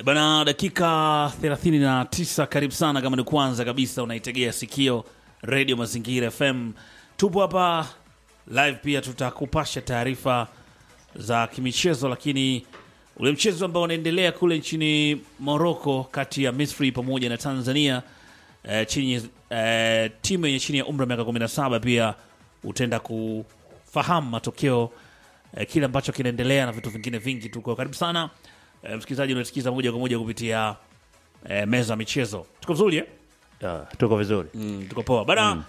E Bana, dakika 39. Karibu sana, kama ni kwanza kabisa unaitegea sikio redio Mazingira FM. Tupo hapa live, pia tutakupasha taarifa za kimichezo, lakini ule mchezo ambao unaendelea kule nchini Morocco kati ya Misri pamoja na Tanzania eh, chini eh, timu yenye chini ya umri wa miaka 17 pia utaenda kufahamu matokeo eh, kile ambacho kinaendelea na vitu vingine vingi. Tuko karibu sana eh, msikilizaji unasikiza moja kwa moja kupitia eh, meza ya michezo. Tuko vizuri eh? Ya, tuko vizuri Mm, tuko poa bana.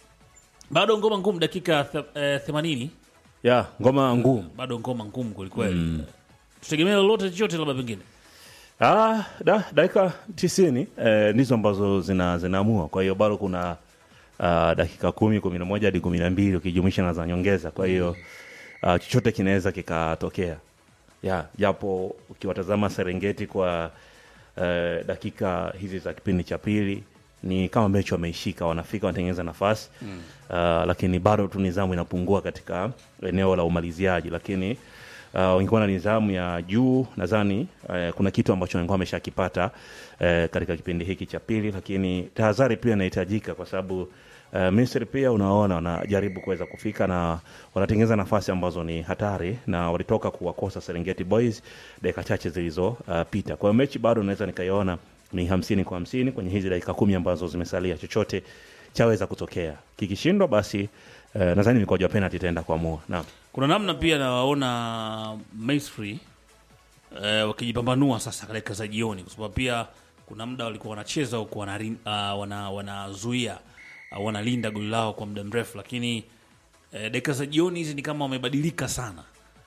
Bado ngoma ngumu, dakika th- eh, 80 ya ngoma ngumu bado ngoma ngumu kwelikweli. Tutegemea lolote chochote, labda pengine ah, da, dakika tisini eh, ndizo ambazo zina zinaamua kwa hiyo bado kuna ah, dakika kumi kumi na moja hadi kumi na mbili ukijumuisha na za nyongeza kwa hiyo ah, chochote kinaweza kikatokea ya japo ukiwatazama serengeti kwa eh, dakika hizi za kipindi cha pili ni kama mechi wameishika wanafika wanatengeneza nafasi mm. uh, lakini bado tu nidhamu inapungua katika eneo la umaliziaji lakini uh, wangekuwa na nidhamu ya juu nadhani uh, kuna kitu ambacho wangekuwa wameshakipata uh, katika kipindi hiki cha pili lakini tahadhari pia inahitajika kwa sababu Uh, Misri pia unaona wanajaribu kuweza kufika na wanatengeneza nafasi ambazo ni hatari na walitoka kuwakosa Serengeti Boys dakika chache zilizopita. Kwa hiyo mechi bado naweza nikaiona ni hamsini kwa hamsini kwenye hizi dakika kumi ambazo zimesalia, chochote chaweza kutokea. Kikishindwa basi uh, nadhani mikojo ya penalty itaenda kuamua. Naam. kuna namna pia nawaona Misri eh, wakijipambanua sasa katika za jioni, kwa sababu pia kuna muda walikuwa wanacheza huku wanari- ah, wana- wanazuia au wanalinda goli lao kwa muda mrefu, lakini eh, dakika za jioni hizi ni kama wamebadilika sana,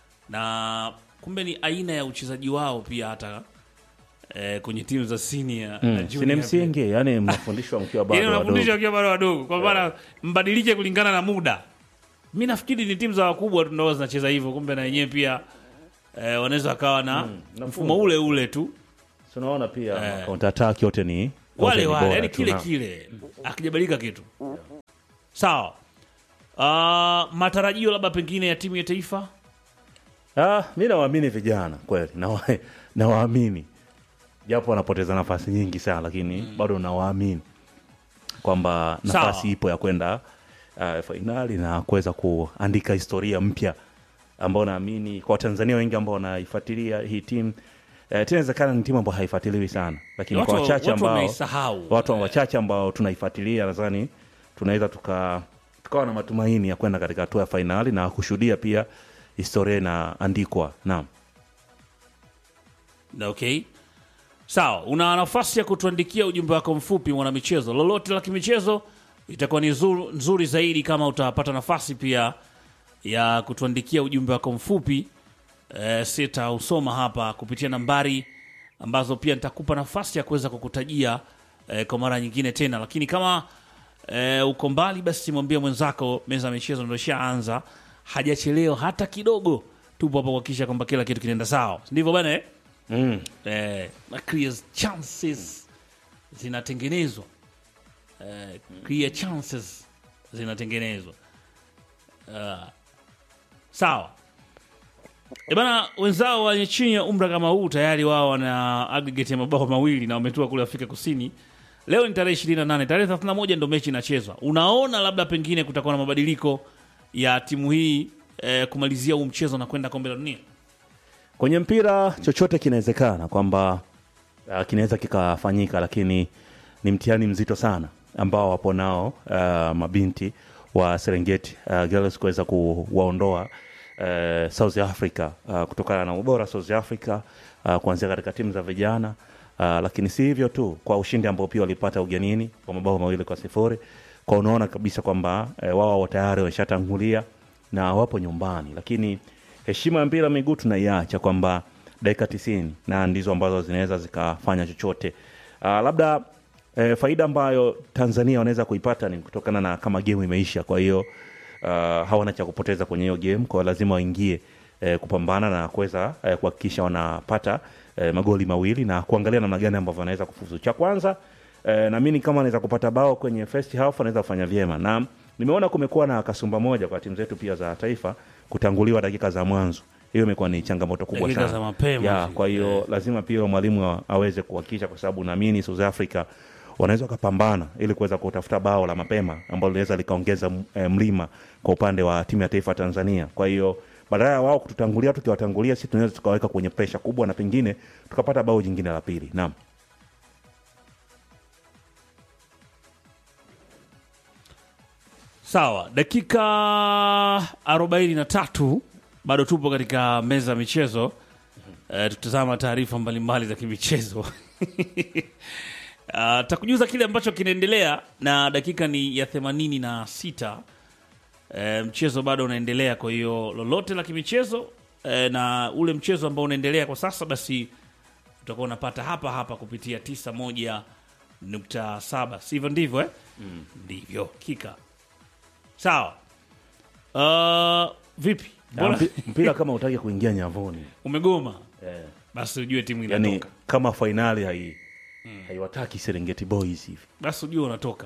na kumbe ni aina ya uchezaji wao pia hata eh, kwenye timu za senior na Mm, junior sini pia. msingi yani mnafundishwa mkiwa bado Yaani wadogo. wanafundisha wakiwa bado wadogo, kwa maana mbadilike kulingana na muda. Mi nafikiri ni timu za wakubwa tu ndo zinacheza hivyo, kumbe na wenyewe pia eh, wanaweza wakawa na na mfumo ule ule tu Tunaona pia Eh. counter attack yote ni yote wale ni wale, bora yani tu, kile naam. kile, akijabadilika kitu sawa. Ah, matarajio labda pengine ya timu ya taifa Ah, mi nawaamini vijana kweli, nawa- nawaamini japo wanapoteza nafasi nyingi sana, lakini bado nawaamini kwamba nafasi Sawa. ipo ya kwenda uh, fainali na kuweza kuandika historia mpya ambao naamini kwa Watanzania wengi ambao wanaifuatilia hii timu eh, tena inawezekana ni timu ambayo haifuatiliwi sana, lakini Watu- kwa wachache watu ambao wameisahau. watu wachache ambao tunaifuatilia nadhani tunaweza tuka tukawa na matumaini ya kwenda katika hatua ya fainali na kushuhudia pia historia inaandikwa. Naam. Okay, sawa. Una nafasi ya kutuandikia ujumbe wako mfupi, mwanamichezo, lolote la kimichezo, itakuwa ni zuru, nzuri zaidi kama utapata nafasi pia ya kutuandikia ujumbe wako mfupi. E, sitausoma hapa kupitia nambari ambazo pia nitakupa nafasi ya kuweza kukutajia e, kwa mara nyingine tena, lakini kama e, uko mbali, basi mwambie mwenzako meza ya michezo ndio ishaanza, hajachelewa hata kidogo. Tupo hapa kuhakikisha kwamba kila kitu kinaenda sawa, ndivyo bana eh? Mm. eh, na clear chances zinatengenezwa eh, clear chances zinatengenezwa uh, sawa e bana wenzao wenye chini ya umra kama huu tayari wao wana aggregate ya mabao mawili na wametua kule afrika kusini leo ni tarehe 28 tarehe 31 ndo mechi inachezwa unaona labda pengine kutakuwa na mabadiliko ya timu hii eh, kumalizia huu mchezo na kwenda kombe la dunia Kwenye mpira chochote kinawezekana kwamba uh, kinaweza kikafanyika, lakini ni mtihani mzito sana ambao wapo nao uh, mabinti wa Serengeti uh, Girls kuweza kuwaondoa uh, South Africa uh, kutokana na ubora South Africa uh, kuanzia katika timu za vijana uh, lakini si hivyo tu, kwa ushindi ambao pia walipata ugenini kwa mabao mawili kwa sifuri kwa unaona kabisa kwamba uh, wao tayari wameshatangulia na wapo nyumbani, lakini heshima ya mpira wa miguu tunaiacha kwamba dakika tisini na ndizo ambazo zinaweza zikafanya chochote. Uh, labda eh, faida ambayo Tanzania wanaweza kuipata ni kutokana na kama game imeisha, kwa hiyo uh, hawana cha kupoteza kwenye hiyo game, kwa hiyo lazima waingie eh, kupambana na kuweza eh, kuhakikisha wanapata eh, magoli mawili na kuangalia namna gani ambavyo wanaweza kufuzu. Cha kwanza eh, naamini kama anaweza kupata bao kwenye first half anaweza kufanya vyema, na nimeona kumekuwa na kasumba moja kwa timu zetu pia za taifa kutanguliwa dakika za mwanzo hiyo imekuwa ni changamoto kubwa Dakika sana za mapema ya, hizi. kwa hiyo lazima pia mwalimu a- aweze kuhakikisha, kwa sababu naamini South Africa wanaweza wakapambana ili kuweza kutafuta bao la mapema ambalo linaweza likaongeza m- eh, mlima kwa upande wa timu ya taifa ya Tanzania. Kwa hiyo badala ya wao kututangulia, tukiwatangulia sisi tunaweza tukaweka kwenye presha kubwa na pengine tukapata bao jingine la pili. Naam. Sawa, dakika arobaini na tatu bado tupo katika meza ya michezo e, tutazama taarifa mbalimbali za kimichezo uh, takujuza kile ambacho kinaendelea na dakika ni ya themanini na sita e, mchezo bado unaendelea kwa hiyo lolote la kimichezo e, na ule mchezo ambao unaendelea kwa sasa basi utakuwa unapata hapa hapa kupitia tisa moja nukta saba sivyo ndivyo eh? ndivyo kika sawa uh, vipi Ya, Mbona mpi- mpira kama utaki kuingia nyavuni umegoma eh, basi ujue timu yani inatoka kama fainali hai haiwataki Serengeti Boys hivi basi ujue unatoka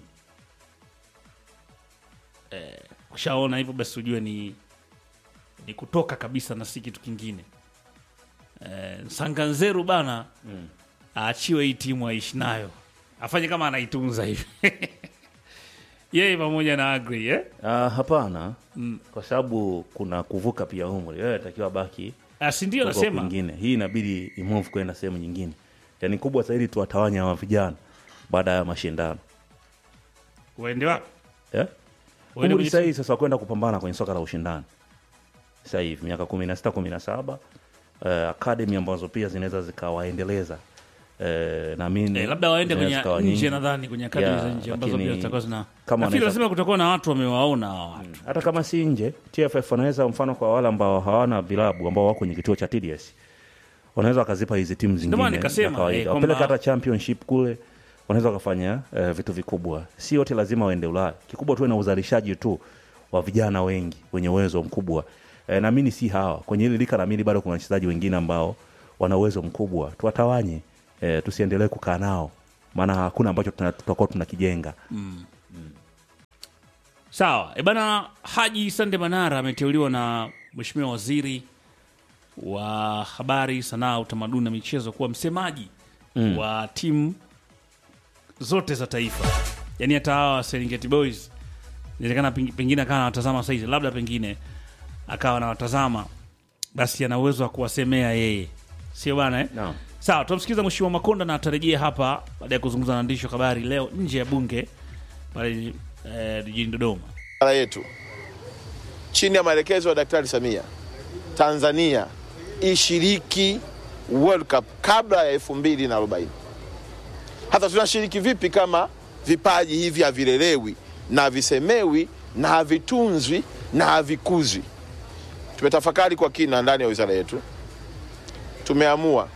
eh, ushaona hivyo basi ujue ni ni kutoka kabisa na si kitu kingine eh, sanganzeru bana aachiwe hii timu aishi nayo afanye kama anaitunza hivi yeye pamoja na agri eh? Ah, hapana kwa sababu kuna kuvuka pia umri wewe atakiwa baki Ah, si ndio huko nasema kwingine hii inabidi imove kwenda sehemu nyingine yani kubwa zaidi tuwatawanya hawa vijana baada ya mashindano uende wapi yeah? Uende umri kwenye sahihi sasa wa kwenda kupambana kwenye soka la ushindani sasa hivi miaka kumi na sita kumi na saba uh, akademi ambazo pia zinaweza zikawaendeleza uh, naamini Eh, labda waende zinaweza kwenye zikawa nje nyingi. nadhani kwenye akademi Yeah, za nje ambazo lakini pia zitakuwa zina kama nafikiri wanaweza- lazima kutakuwa na watu wamewaona hawa watu hata kama si nje TFF wanaweza mfano kwa wale ambao hawana vilabu ambao wako kwenye kituo cha TDS wanaweza wakazipa hizi timu maana zingine nikasema, za kawaida eh, kwamba- wapeleke hata championship kule wanaweza wakafanya eh, vitu vikubwa si wote lazima waende Ulaya kikubwa tuwe na uzalishaji tu wa vijana wengi wenye uwezo mkubwa eh, naamini si hawa kwenye hili lika naamini bado kuna wachezaji wengine ambao wana uwezo mkubwa tuwatawanye eh, tusiendelee kukaa nao maana hakuna ambacho tuna- tutakuwa tunakijenga sawa e bana haji sande manara ameteuliwa na mheshimiwa waziri wa habari sanaa utamaduni na michezo kuwa msemaji mm. wa timu zote za taifa yaani hata hawa serengeti boys inawezekana peng- pengine akawa anawatazama saizi labda pengine akawa anawatazama basi ana uwezo wa kuwasemea yeye sio bana eh? Naam. sawa tunamsikiliza mheshimiwa makonda na atarejea hapa baada ya kuzungumza na waandishi wa habari leo nje ya bunge pale eh, jijini dodoma bara yetu chini ya maelekezo ya Daktari Samia, Tanzania ishiriki World Cup kabla ya elfu mbili na arobaini. Hata tunashiriki vipi kama vipaji hivi havilelewi na havisemewi na havitunzwi na havikuzwi? Tumetafakari kwa kina ndani ya wizara yetu, tumeamua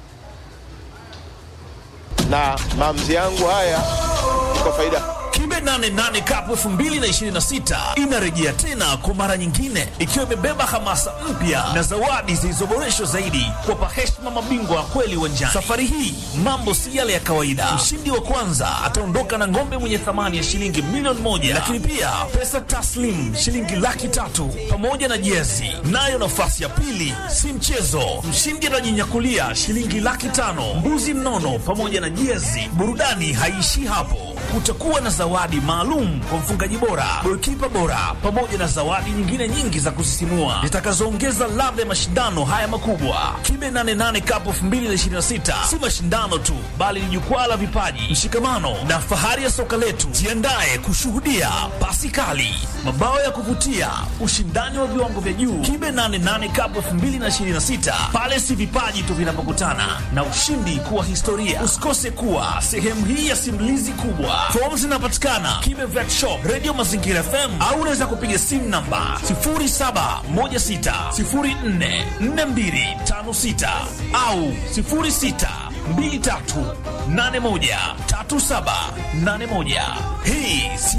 na maamuzi yangu haya ni kwa faida Kimbe 88 Cup 2026 inarejea tena kwa mara nyingine ikiwa imebeba hamasa mpya na zawadi zilizoboreshwa zaidi kuwapa heshima mabingwa wa kweli uwanjani. Safari hii mambo si yale ya kawaida. Mshindi wa kwanza ataondoka na ng'ombe mwenye thamani ya shilingi milioni moja, lakini pia pesa taslim shilingi laki tatu pamoja na jezi. Nayo nafasi ya pili si mchezo, mshindi atajinyakulia shilingi laki tano, mbuzi mnono pamoja na jezi. Burudani haiishii hapo kutakuwa na zawadi maalum kwa mfungaji bora, golikipa bora, pamoja na zawadi nyingine nyingi za kusisimua zitakazoongeza ladha ya mashindano haya makubwa. Kibe 88 Cup 2026 si mashindano tu, bali ni jukwaa la vipaji, mshikamano na fahari ya soka letu. Jiandae kushuhudia pasi kali, mabao ya kuvutia, ushindani wa viwango vya juu. Kibe 88 Cup 2026 pale si vipaji tu vinapokutana na ushindi kuwa historia. Usikose kuwa sehemu hii ya simulizi kubwa. Fomu zinapatikana Kibe Vet Shop, Radio Mazingira FM au unaweza kupiga simu namba 0716044256 au 0623813781. Hii si